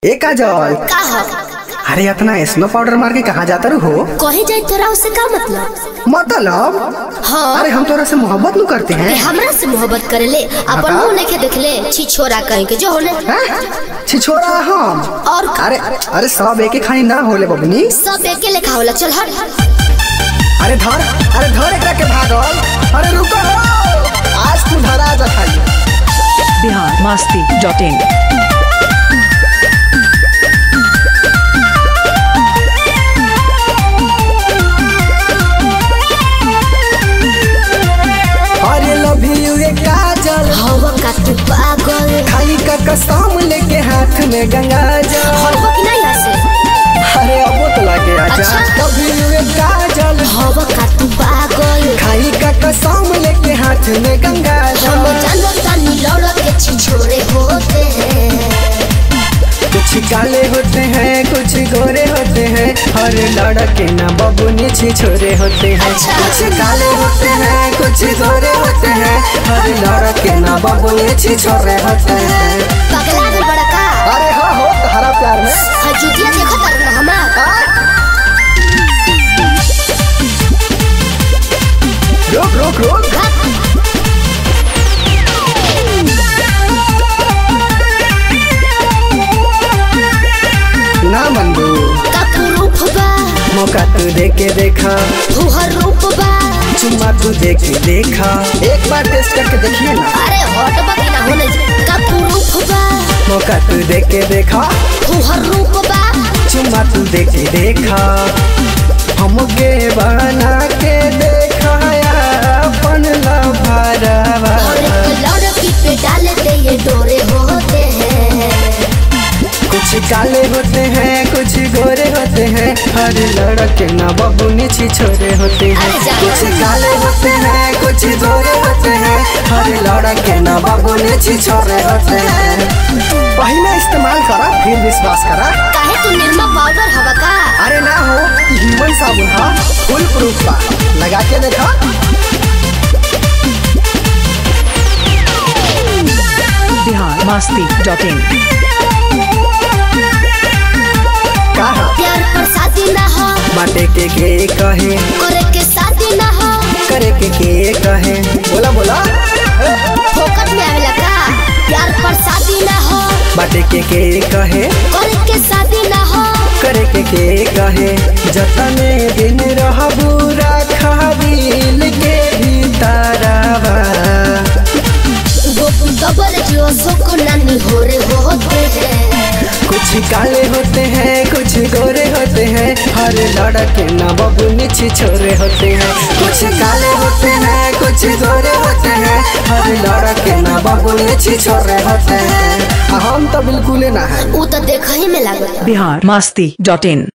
ए काजल का हो अरे इतना स्नो पाउडर मार के कहाँ जाता रू हो कहे जाए तोरा उससे का मतलब मतलब हाँ अरे हम तोरा से मोहब्बत नहीं करते ते हैं हमरा से मोहब्बत करे ले अपन बता। मुंह लेके देख ले छी छोरा कहीं के जो होने हैं? छिछोरा हम और का? अरे अरे सब एक खानी ना होले बबनी सब एके लेखा होला चल हट अरे धर अरे धर एकरा के भागल अरे रुको हो। आज तू धरा जा खाली बिहार मस्ती डॉट इन अरे लव यू ए काजल हवा का तू पागल खाई का कसम लेके हाथ में गंगा जल हवा कि नहीं हसे अरे अब तो लगे आजा अच्छा। लव यू ए काजल हवा का तू पागल खाई का कसम लेके हाथ में गंगा हम जल जानो तानी लौड़ा के छी छोरे होते हैं कुछ काले होते हैं कुछ गोरे होते हैं हर लड़के ना बबुनी छी छोरे होते हैं अच्छा। कुछ काले होते हैं कुछ गोरे होते हैं हर लड़के ना बबुनी छी छोरे होते हैं पगला गल बड़ा का अरे हाँ हो हरा प्यार में हजूतिया देखो तर ना हमार रोक रोक रोक ना मंदू का तू रूप बा मौका तू दे के देखा फुहर रूप बा चुम्मा तू दे के देखा एक बार टेस्ट करके देखिए ना अरे हट बा कि ना होने का तू रूप बा मौका तू दे के देखा फुहर रूप बा चुम्मा तू दे के देखा हमके बना के देखा अपन लभारवा और एक लड़की पे डाले दे ये डोरे होते हैं कुछ काले होते हैं कुछ गोरे होते हैं हर लड़के ना बबुनी छी छोरे होते हैं अरे जा। कुछ काले होते हैं कुछ गोरे होते हैं हर लड़के ना बबुनी छी छोरे होते हैं पहले इस्तेमाल करा फिर विश्वास करा काहे तू निर्मा पाउडर हवा का अरे ना हो ह्यूमन साबुन हा फुल प्रूफ बा लगा के देखा बिहार मस्ती डॉट इन कहा प्यार पर शादी ना हो बाटे के के कहे करे के शादी ना हो करे के के कहे बोला बोला फोकट में आवेला का प्यार पर शादी ना हो बाटे के के कहे करे के शादी ना हो करे के के कहे जतने दिन रह बुरा दिल के भीतरवा गोपू डबल जो सोको नानी हो रे होते हैं कुछ काले होते हैं कुछ गोरे होते हैं हर लड़के ना बबुनी छी छोरे होते हैं कुछ काले होते हैं कुछ गोरे होते हैं हर लड़के ना बबुनी छी छोरे होते हैं आ हम तो बिल्कुल ना है ऊ तो देख ही में लागत बिहार मस्ती डॉट इन